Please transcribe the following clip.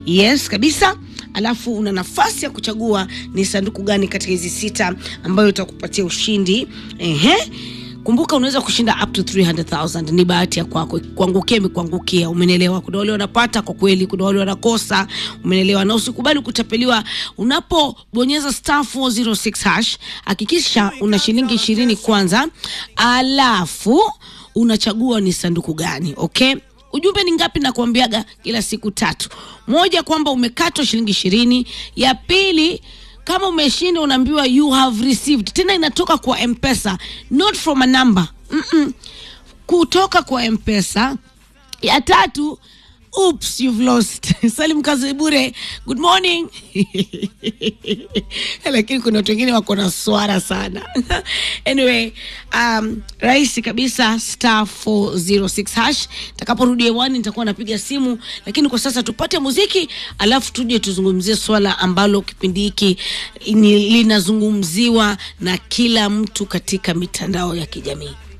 Yes kabisa. Alafu una nafasi ya kuchagua ni sanduku gani katika hizi sita ambayo itakupatia ushindi. Ehe. Kumbuka unaweza kushinda up to 300,000. Ni bahati ya kwako, kuangukia imekuangukia. Umenelewa? Kuna wale wanapata kwa kweli, kuna wale wanakosa. Umenelewa? Na usikubali kutapeliwa. Unapobonyeza star 406 hash, hakikisha una shilingi ishirini kwanza, alafu unachagua ni sanduku gani. Okay? Ujumbe ni ngapi? Nakuambiaga kila siku tatu. Moja, kwamba umekatwa shilingi ishirini. Ya pili, kama umeshinda unaambiwa you have received, tena inatoka kwa Mpesa, not from a number mm -mm. kutoka kwa Mpesa. Ya tatu, oops you've lost. Salim Kazibure, good morning. Lakini kuna watu wengine wako na swara sana. Anyway, um, rahisi kabisa star 406 hash. Takaporudi hewani nitakuwa napiga simu, lakini kwa sasa tupate muziki, alafu tuje tuzungumzie swala ambalo kipindi hiki ni- linazungumziwa na kila mtu katika mitandao ya kijamii.